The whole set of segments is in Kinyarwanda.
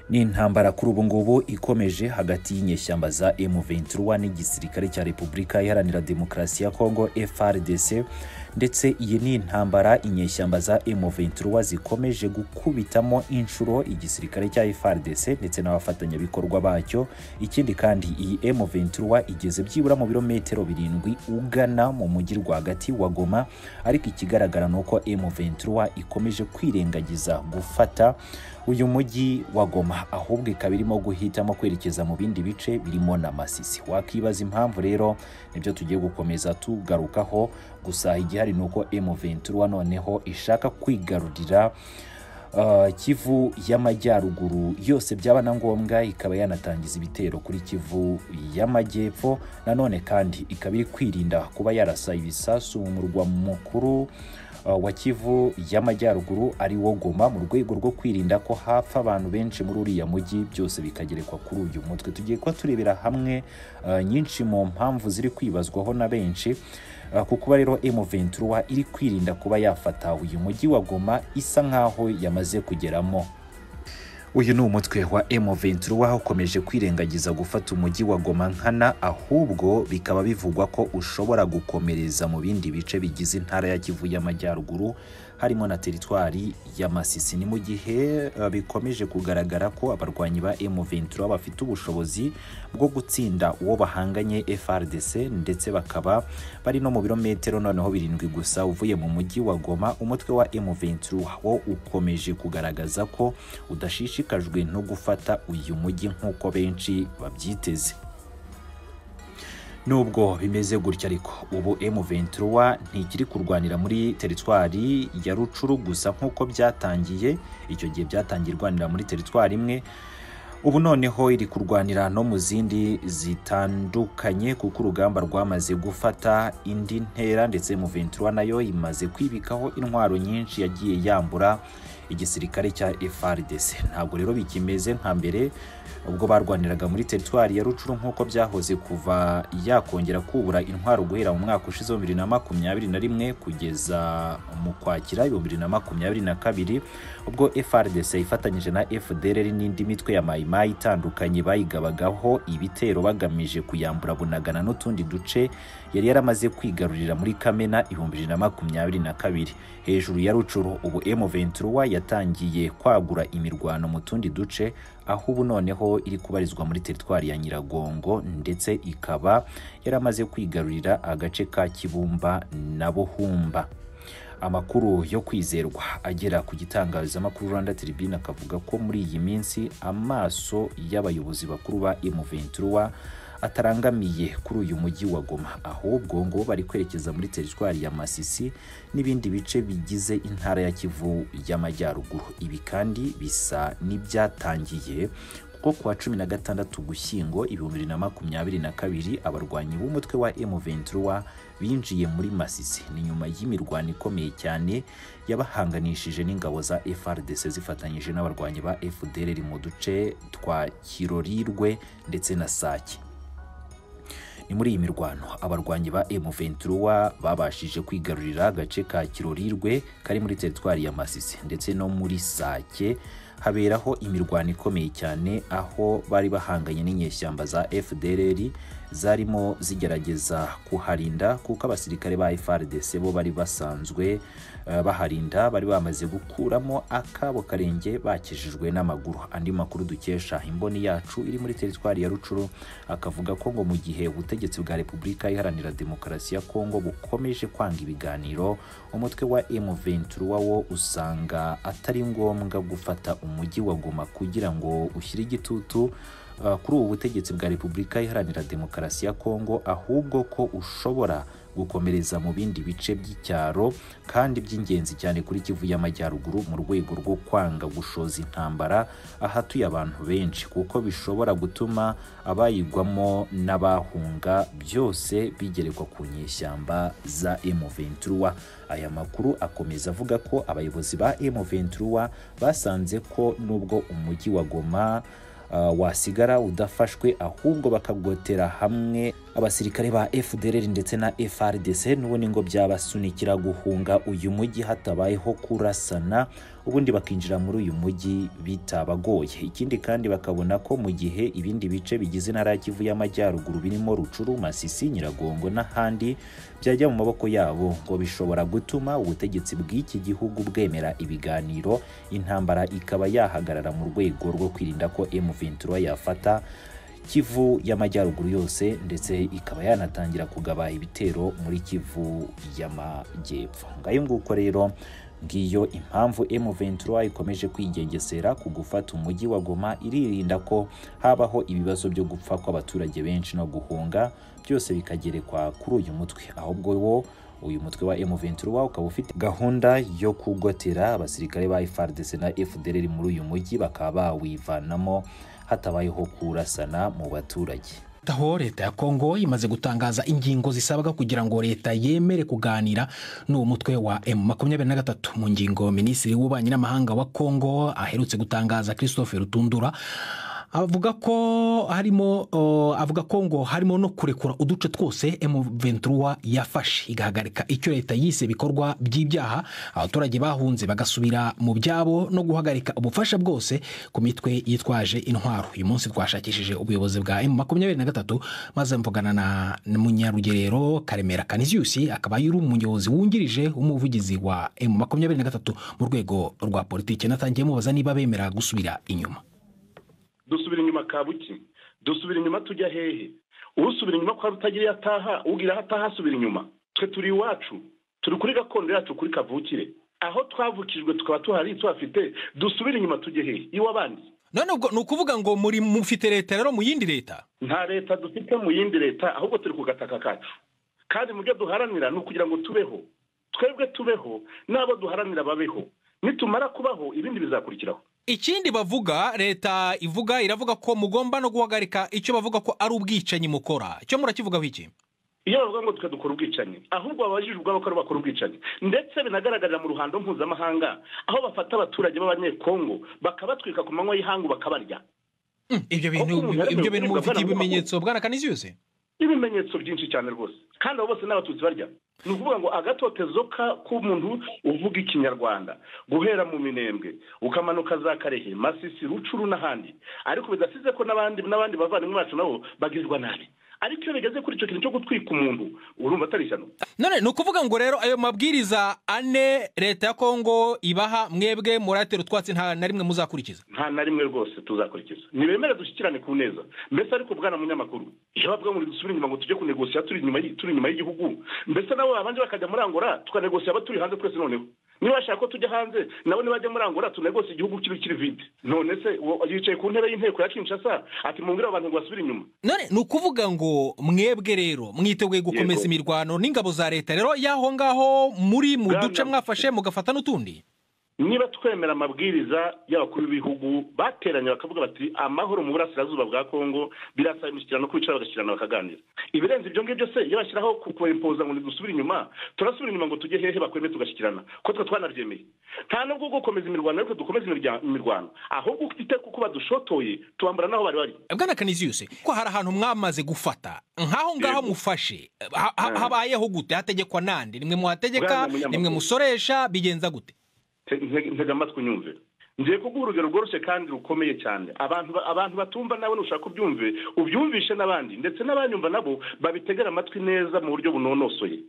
ni intambara kuri ubu ngubu ikomeje hagati y'inyeshyamba za M23 n'igisirikare cya Repubulika Iharanira Demokarasi ya Kongo FRDC ndetse iyi ni intambara inyeshyamba za M23 zikomeje gukubitamo inshuro igisirikare cya FARDC ndetse n'abafatanyabikorwa bacyo ikindi kandi iyi M23 igeze byibura mu birometero birindwi ugana mu mujyi rwagati wa Goma ariko ikigaragara ni uko M23 ikomeje kwirengagiza gufata uyu mujyi wa Goma ahubwo ikaba irimo guhitamo kwerekeza mu bindi bice birimo na Masisi wakibaza impamvu rero nibyo tugiye gukomeza tugarukaho gusa igihe hari nuko M23 noneho ishaka kwigarurira uh, Kivu y'amajyaruguru yose byaba na ngombwa ikaba yanatangiza ibitero kuri Kivu y'amajyepfo nanone kandi ikaba iri kwirinda kuba yarasa ibisasu mu murwa mukuru uh, wa Kivu y'amajyaruguru ari wo Goma mu rwego rwo kwirinda ko hapfa abantu benshi muri uriya mujyi byose bikagerekwa kuri uyu mutwe tugiye kuba turebera hamwe uh, nyinshi mu mpamvu ziri kwibazwaho na benshi ku kuba rero M23 iri kwirinda kuba yafata uyu mujyi wa Goma isa nkaho yamaze kugeramo uyu ni umutwe wa M23 ukomeje kwirengagiza gufata umujyi wa Goma nkana ahubwo bikaba bivugwa ko ushobora gukomereza mu bindi bice bigize intara ya Kivu y'amajyaruguru harimo na teritwari ya Masisi ni mu gihe uh, bikomeje kugaragara ko abarwanyi ba M23 bafite ubushobozi bwo gutsinda uwo bahanganye FRDC ndetse bakaba bari no mu birometero noneho birindwi gusa uvuye mu mujyi wa Goma umutwe wa M23 wo ukomeje kugaragaza ko udashishikajwe no gufata uyu mujyi nk'uko benshi babyiteze nubwo bimeze gutya ariko ubu M23 ntikiri kurwanira muri teritwari ya Rucuru gusa nk'uko byatangiye icyo gihe byatangiye irwanira muri teritwari imwe ubu noneho iri kurwanira no mu zindi zitandukanye kuko urugamba rwamaze gufata indi ntera ndetse M23 nayo imaze kwibikaho intwaro nyinshi yagiye yambura igisirikare cya FARDC ntabwo rero bikimeze nka mbere ubwo barwaniraga muri teritwari ya Rucuru nk'uko byahoze kuva yakongera kubura intwaro guhera mu mwaka ushize wa bibiri na makumyabiri na rimwe kugeza mu kwakira bibiri na makumyabiri na kabiri ubwo FARDC ifatanyije na FDLR n'indi mitwe ya mayimayi itandukanye bayigabagaho ibitero bagamije kuyambura Bunagana n'utundi duce yari yaramaze kwigarurira muri Kamena ibihumbi bibiri na makumyabiri na kabiri hejuru ya Rucuru ubu M23 yatangiye kwagura imirwano mu tundi duce aho ubu noneho iri kubarizwa muri teritwari ya Nyiragongo ndetse ikaba yaramaze kwigarurira agace ka Kibumba na Buhumba amakuru yo kwizerwa agera ku gitangazamakuru Rwanda Tribune akavuga ko muri iyi minsi amaso y'abayobozi bakuru ba M23 atarangamiye kuri uyu mujyi wa Goma ahubwo ngo bari kwerekeza muri teritwari ya Masisi n'ibindi bice bigize intara ya Kivu y'amajyaruguru ibi kandi bisa n'ibyatangiye kuko kuwa cumi na gatandatu Gushyingo ibihumbi bibiri na makumyabiri na kabiri abarwanyi b'umutwe wa M23 binjiye muri Masisi ni nyuma y'imirwano ikomeye cyane yabahanganishije n'ingabo za FRDC zifatanyije n'abarwanyi ba FDLR mu duce twa Kirorirwe ndetse na Sake ni muri iyi mirwano abarwanyi ba M23 babashije kwigarurira agace ka Kirorirwe kari muri teritwari ya Masisi ndetse no muri Sake haberaho imirwano ikomeye cyane aho bari bahanganye n'inyeshyamba za FDLR zarimo zigerageza kuharinda kuko abasirikare ba FARDC bo bari basanzwe uh, baharinda bari bamaze gukuramo akabo karenge bakijijwe n'amaguru andi makuru dukesha imboni yacu iri muri teritwari ya Rucuru akavuga ko ngo mu gihe ubutegetsi bwa Repubulika Iharanira Demokarasi ya Kongo bukomeje kwanga ibiganiro umutwe wa M23 wo usanga atari ngombwa gufata umujyi wa Goma kugira ngo ushyire igitutu kuri ubu butegetsi bwa repubulika iharanira demokarasi ya kongo ahubwo ko ushobora gukomereza mu bindi bice by'icyaro kandi by'ingenzi cyane kuri kivu y'amajyaruguru mu rwego rwo kwanga gushoza intambara ahatuye abantu benshi kuko bishobora gutuma abayigwamo n'abahunga byose bigerekwa ku nyeshyamba za M23 aya makuru akomeza avuga ko abayobozi ba M23 basanze ko nubwo umujyi wa Goma wasigara udafashwe ahubwo bakagotera hamwe abasirikare ba fdrr ndetse na frdc n'ubundi ngo byabasunikira guhunga uyu mujyi hatabayeho kurasana ubundi bakinjira muri uyu mujyi bitabagoye ikindi kandi bakabona ko mu gihe ibindi bice bigize intara ya kivu y'amajyaruguru birimo rucuru masisi nyiragongo n'ahandi byajya mu maboko yabo ngo bishobora gutuma ubutegetsi bw'iki gihugu bwemera ibiganiro intambara ikaba yahagarara mu rwego rwo kwirinda ko M23 yafata Kivu y'amajyaruguru yose ndetse ikaba yanatangira kugaba ibitero muri Kivu y'amajyepfo ngayo nguko rero ngiyo impamvu M23 ikomeje kwigengesera ku gufata umujyi wa Goma iririnda ko habaho ibibazo byo gupfa kw'abaturage benshi no guhunga byose bikagerekwa kuri uyu mutwe ahubwo wo uyu mutwe wa M23 ukaba ufite gahunda yo kugotera abasirikare ba FARDC na FDLR muri uyu mujyi bakaba bawivanamo hatabayeho kurasana mu baturage aho leta ya kongo imaze gutangaza ingingo zisabwa kugira ngo leta yemere kuganira n'uwo mutwe wa m makumyabiri na gatatu mu ngingo minisitiri w'ububanyi n'amahanga wa kongo aherutse gutangaza christophe rutundura avuga ko harimo uh, avuga ko ngo harimo no kurekura uduce twose M23 yafashe igahagarika icyo leta yise bikorwa by'ibyaha abaturage bahunze bagasubira mu byabo no guhagarika ubufasha bwose ku mitwe yitwaje intwaro uyu munsi twashakishije ubuyobozi bwa M23 maze mvugana na munyarugerero Karemera Canisius akaba yari umuyobozi wungirije umuvugizi wa M23 mu rwego rwa politike natangiye mubaza niba bemera gusubira inyuma dusubira inyuma kabuki dusubira inyuma tujya hehe usubira inyuma kwa rutagira ataha ugira aho ataha asubira inyuma twe turi iwacu turi kuri gakondo yacu kuri kavukire aho twavukijwe tukaba tuhari tuhafite dusubira inyuma tujye hehe iw'abandi none ubwo ni ukuvuga ngo muri mufite leta rero mu yindi leta nta leta dufite mu yindi leta ahubwo turi ku gataka kacu kandi mu byo duharanira ni ukugira ngo tubeho twebwe tubeho n'abo duharanira babeho nitumara kubaho ibindi bizakurikiraho ikindi bavuga leta ivuga iravuga ko mugomba no guhagarika icyo bavuga ko ari ubwicanyi mukora icyo murakivugaho iki iyo bavuga ngo twe dukora ubwicanyi ahubwo babajijwe ubwabo ko ari bakora ubwicanyi ndetse binagaragarira mu ruhando mpuzamahanga aho bafata abaturage b'abanyekongo bakabatwika ku manywa y'ihangu bakabarya ibyo bintu ibyo bintu mubifite ibimenyetso bwanakaniziyose ibimenyetso byinshi cyane rwose kandi abo bose ni abatutsi barya ni ukuvuga ngo agatotezo k'umuntu uvuga ikinyarwanda guhera mu minembwe ukamanuka za karehe masisi rucuru n'ahandi ariko bidasize ko n'abandi n'abandi bavandimwe bacu nabo bagirwa nabi ariko iyo bigeze kuri icyo kintu cyo gutwika umuntu urumva atari ishyano none ni ukuvuga ngo rero ayo mabwiriza ane leta ya kongo ibaha mwebwe muratera utwatsi nta na rimwe muzakurikiza nta na rimwe rwose tuzakurikiza ntibemere dushyikirane ku neza mbese ariko bwana munyamakuru iyo bavuga ngo dusubire inyuma ngo tujye kunegosiya turi inyuma y'igihugu mbese nabo babanje bakajya muri angora tukanegosiya aba turi hanze twese noneho niba bashaka ko tujya hanze nabo nibajya muri angora tunegose igihugu kiri kiri vide none se yicaye ku ntebe y'inteko ya kinshasa ati mumbwire abantu ngo basubire inyuma none ni ukuvuga ngo mwebwe rero mwiteguye gukomeza imirwano n'ingabo za leta rero y'aho ngaho muri mu duce mwafashe mugafata n'utundi niba twemera amabwiriza y'abakuru b'ibihugu bateranye bakavuga bati amahoro mu burasirazuba bwa kongo birasaba imishyikirano kwicara bagashyirana bakaganira ibirenze ibyo ngibyo se iyo bashyiraho kukwempoza ngo ntidusubire inyuma turasubira inyuma ngo tujye hehe bakwemeye tugashyikirana ko twe twanaryemeye nta nubwo gukomeza imirwano ariko dukomeza imirwano ahubwo ufite kuko badushotoye tubambara n'aho bari bari bwana kaniziyose ko hari ahantu mwamaze gufata nk'aho ngaho mufashe habayeho gute hategekwa nande nimwe muhategeka nimwe musoresha bigenza gute ntega amatwi unyumve ngiye kuguha urugero rworoshye kandi rukomeye cyane abantu abantu batumva nawe nushaka ubyumve ubyumvishe n'abandi ndetse n'abanyumva nabo babitegera amatwi neza mu buryo bunonosoye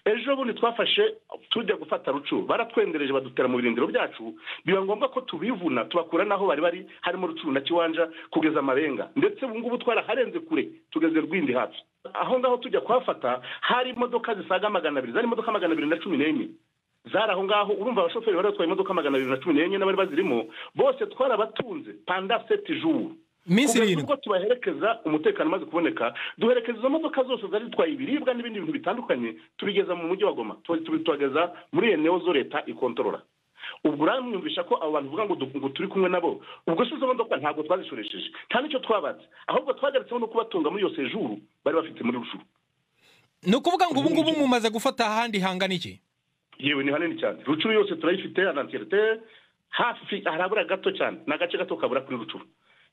ejo bundi twafashe tujya gufata rucu baratwendereje badutera mu birindiro byacu biba ngombwa ko tubivuna tubakura n'aho bari bari harimo rucuru na kiwanja kugeza amarenga ndetse ubu ngubu twaraharenze kure tugeze rwindi hafi aho ngaho tujya kuhafata hari imodoka zisaga magana abiri zari imodoka magana abiri na cumi n'enye zari aho ngaho urumva abashoferi bari batwaye imodoka magana abiri na cumi n'enye n'abari bazirimo bose twarabatunze panda seti juru minsi irindwi ubwo tubaherekeza umutekano umaze kuboneka duherekeza izo modoka zose zari zitwaye ibiribwa n'ibindi bintu bitandukanye tubigeza mu mujyi wa goma tubitwageza muri iyo neo zo leta ikontorora ubwo uramwumvisha ko abo bantu uvuga ngo turi kumwe nabo ubwo se izo modoka ntabwo twazishoresheje nta n'icyo twabatse ahubwo twagaritseho no kubatunga muri iyo sejuru bari bafite muri rushuru ni ukuvuga ngo ubu ngubu mumaze gufata ahandi hangana iki yewe ni hanini cyane rucuru yose turayifite ananterite hafi harabura gato cyane ni agace gato kabura kuri rucuru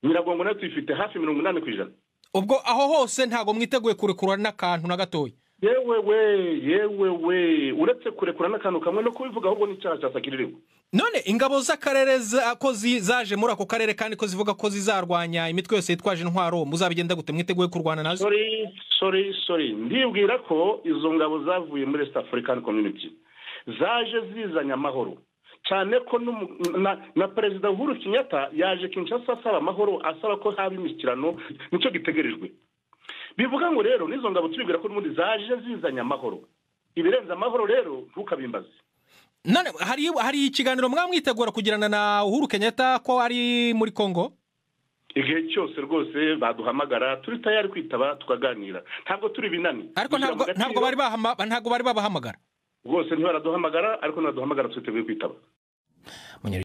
nyiragongo nayo tuyifite hafi mirongo inani ku ijana ubwo aho hose ntabwo mwiteguye kurekura n'akantu na gatoya yewe we yewe we uretse kurekura n'akantu kamwe no kubivuga ahubwo n'icyaha cya sakiririwe none ingabo z'akarere ko zaje muri ako karere kandi ko zivuga ko zizarwanya imitwe yose yitwaje intwaro muzabigenda gute mwiteguye kurwana nazo sori sori sori ndibwira ko izo ngabo zavuye muri east african community zaje zizanye amahoro cyane ko na perezida uhuru kinyata yaje kinshasa asaba amahoro asaba ko haba imishyikirano nicyo gitegerejwe bivuga ngo rero n'izo ngabo tubibwira ko n'ubundi zaje zizanye amahoro ibirenze amahoro rero ntukabimbaze none hari ikiganiro mwamwitegura kugirana na uhuru kenyatta ko ari muri congo igihe cyose rwose baduhamagara turi tayari kwitaba tukaganira ntabwo turi binani ariko ntabwo bari babahamagara rwose ntibaraduhamagara ariko ntibaduhamagara twiteguye kwitaba